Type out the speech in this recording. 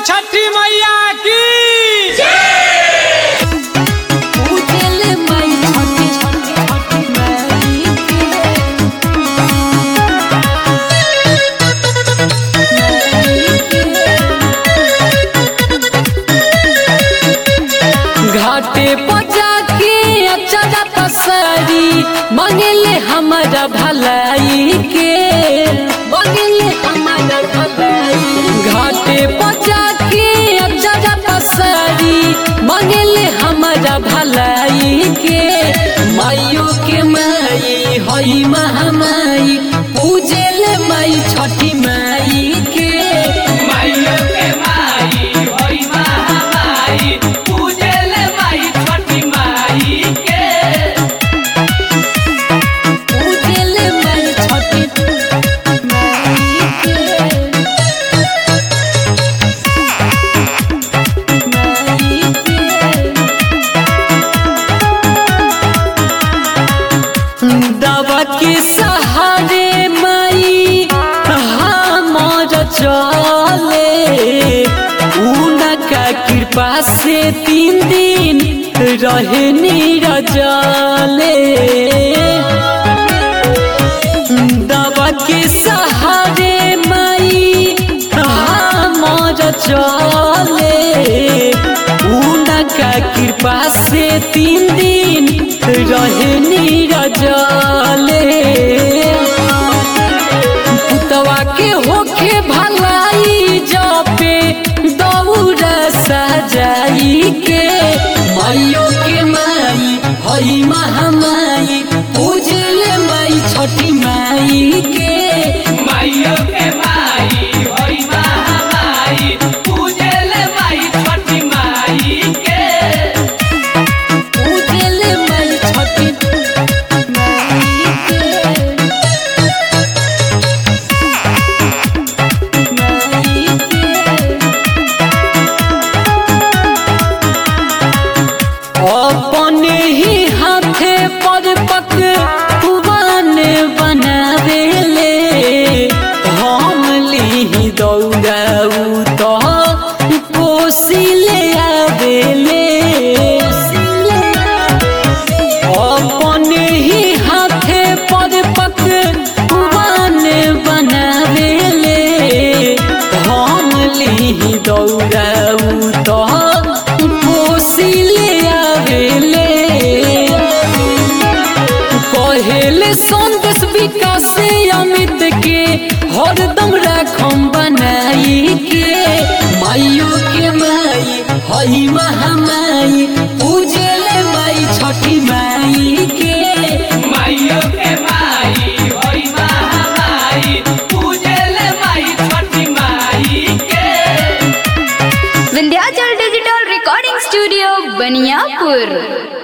छठी मैया की उजल मई छोटी छोटी छोटी मई घाटे पजा के अचरा पसरी मंगले हमारा भलाई के मंगले हमारा भलाई घाटे पजा के अचरा पसरी मंगले हमारा भलाई के माइयो के माई हई महामाई पूजले माई छठी माई के माइयो के माई होई महामाई पूजल माई छठी माई के पूजले माई छठी माई के माई के दवा के सहारे माई हमर चले उनका कृपा से तीन दिन रहे नीरजले दवा के सहारे माई हमर चले उनका कृपा से तीन दिन रहे नीरजले पुतवा के होखे भलाई जपे दौड़ सजाई के माइयो के माई हई महामाई पूजले माई छठी माई के माइयो के माई होई महामाई पूजल माई छठी माई के पूजले माई छठी माई के माई के अपने ही हाथे पर पकवान बनावेले हम ली दौड़ाऊ तो कोसिले आवेले अपने ही हाथे पर पकवान बनावेले हम ली दौड़ाऊ तो कोसिले आवेले कहेले संदेश विकास अमित के हरदम राखम बनाई के माइयो के माई हई महामाई पूजले माई छठी माई के माइयो के माई होई महामाई पूजल माई छठी माई के Vindhyachal digital recording studio Baniyapur